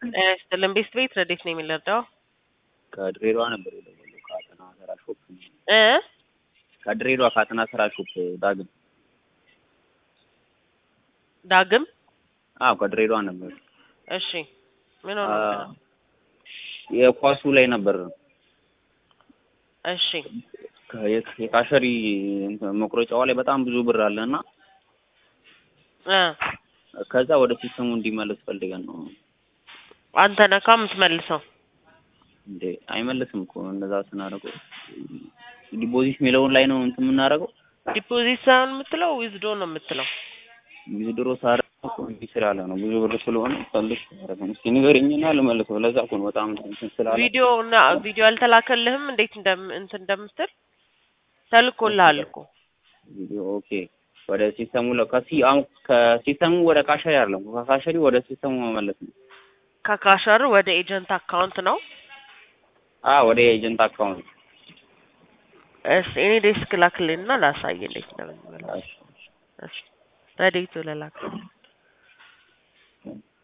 ጤና ይስጥልን ቤስት ቤት ረዴት ነው የሚለርዳው ከድሬዳዋ ነበር የደወለው ከአጠና ሰራ ሾፕ እ ከድሬዳዋ ከአጠና ሰራ ሾፕ ዳግም ዳግም አዎ ከድሬዳዋ ነበር እሺ ምን ሆነ የኳሱ ላይ ነበር እሺ ከ- የ- የካሸሪ እንትን መቁረጫዋ ላይ በጣም ብዙ ብር አለ እና እ ከዛ ወደ ሲስተሙ እንዲመለስ ፈልገን ነው አንተ ነካ የምትመልሰው እንዴ አይመልስም እኮ እንደዛ ስናደርገው ዲፖዚት የሚለውን ላይ ነው እንትን የምናደርገው ዲፖዚት ሳይሆን የምትለው ዊዝዶ ነው የምትለው ዊዝድሮ ሳደርግ እኮ እንዲህ ስላለ ነው ብዙ ብር ስለሆነ ፈልግ ያደረገው እስኪ ንገረኝና ልመልሰው ለዛ እኮ ነው በጣም እንትን ስላለ ቪዲዮ እና ቪዲዮ አልተላከልህም እንዴት እንደም እንትን እንደምትል ተልኮልሃል እኮ ቪዲዮ ኦኬ ወደ ሲስተሙ ለ ከሲ አሁን ከሲስተሙ ወደ ካሸሪ አይደለም ከካሸሪ ወደ ሲስተሙ መመለስ ነው ከካሸር ወደ ኤጀንት አካውንት ነው አ ወደ ኤጀንት አካውንት እሺ እኔ ዴስክ ላክልኝና ላሳይ እንዴት እንደምንመለስ እሺ ረዴቱ ለላክ